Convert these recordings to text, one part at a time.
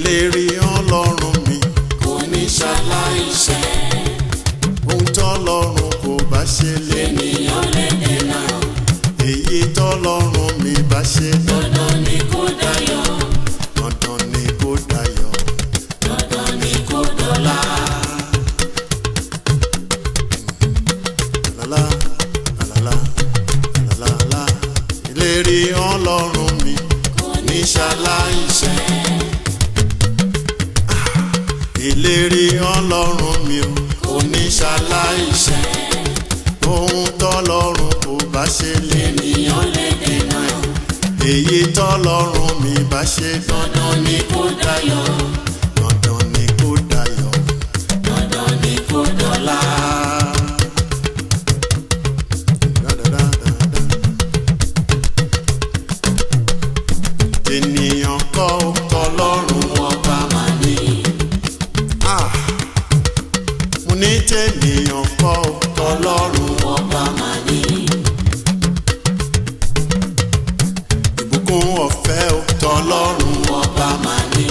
ìlérí ọlọ́run mi kò ní ṣaláìṣẹ ohun tọ́lọ́run kò bá ṣe lé ènìyàn lè dènà èyí tọ́lọ́run mi bá ṣe dandan ni kó dayọ̀ dandan ni kó dayọ̀ dandan ni kó dọ̀la lálá lálá lálá ìlérí ọlọ́run mi kò ní ṣaláìṣẹ ìlérí ọlọ́run mi ò kò ní ṣaláìṣẹ ohun tọ́lọ́run kò bá ṣe lé ènìyàn lè dènà èyí tọ́lọ́run mi bá ṣe dandan ni kó dayọ̀ dandan ni kó dayọ̀. dandan ni kó dọ̀la ènìyàn kọ́ tọlọ́run ọba máa ní Ah! mo ní tènìyàn kọ́ tọlọ́run ọba máa ní ìbùkún ọ̀fẹ́ tọlọ́run ọba máa ní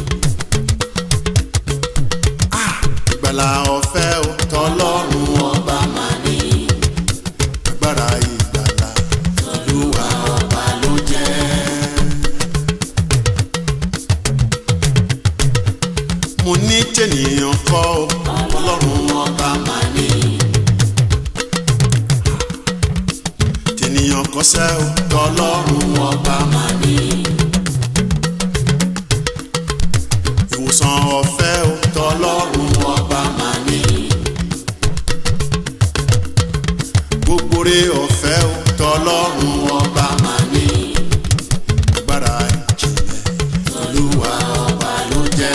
ìgbàlà ọ̀fẹ́ tọlọ́run ọba máa ní agbára ìgbàlà olúwa ọba ló jẹ́ mo ní tènìyàn kọ́ ọlọ́run ọba máa ní tènìyàn kọ́sẹ́ tọlọ́run ọba máa ní ìwòsàn ọ̀fẹ́ tọlọ́run ọba máa ní gbogbo rẹ̀ ọ̀fẹ́ tọlọ́run ọba máa ní agbára ìjìnlẹ̀ olúwa ọba ló jẹ́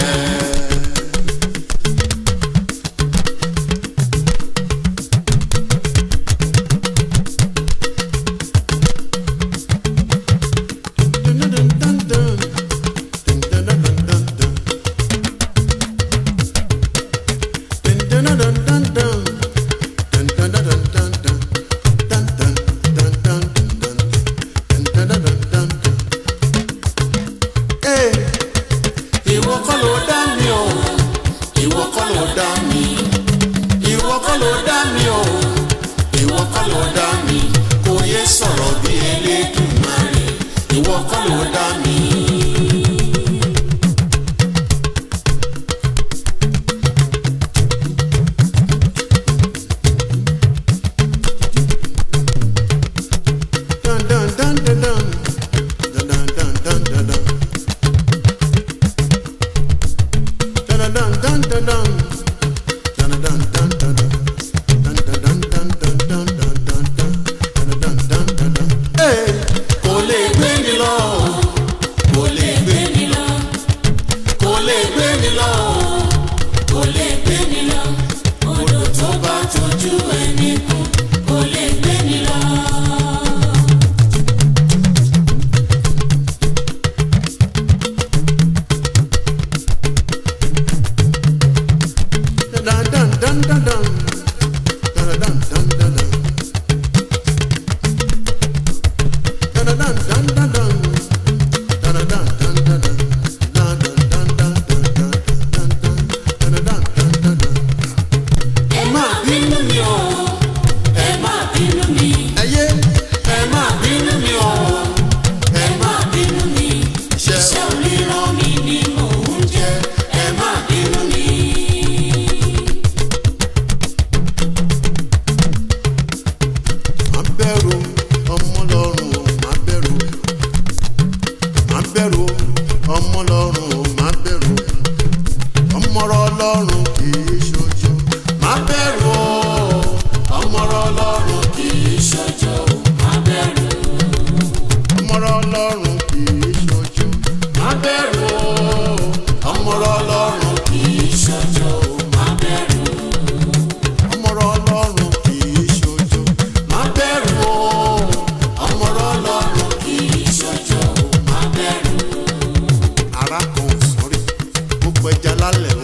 ìwọ kọ́ ló dá mi o ìwọ kọ́ ló dá mi ìwọ kọ́ ló dá mi o ìwọ kọ́ ló dá mi kò yé sọ̀rọ̀ bí Elédùmarè ìwọ kọ́ ló dá mi. kò lè gbé mi lọ kò lè gbé mi lọ kò lè gbé mi lọ kò lè gbé mi lọ odò tó bá tójú ẹni kù kò lè gbé mi lọ. ẹ má bínú mi o ẹ má bínú mi Ẹyẹ ẹ má bínú mi o ẹ má bínú mi iṣẹ́ iṣẹ́ oníran mi ni mò ń jẹ ẹ má bínú mi. má bẹ̀rù ọmọ lọ́rùn o má bẹ̀rù má bẹ̀rù ọmọ lọ́rùn o má bẹ̀rù ọmọrọ lọ́rùn kì í ṣojú má bẹ̀rù o ọmọrọ Ọlọ́run kì í ṣojo má bẹ̀rù ọmọrọ lọ́rùn kì í ṣojú má bẹ̀rù ọmọrọ Ọlọ́run kì í ṣojo má bẹ̀rù ọmọrọ lọ́rùn kì í ṣojú má bẹ̀rù ọmọrọ Ọlọ́run kì í ṣojo má bẹ̀rù ara kan ò sọrí gbogbo ẹja lálẹ́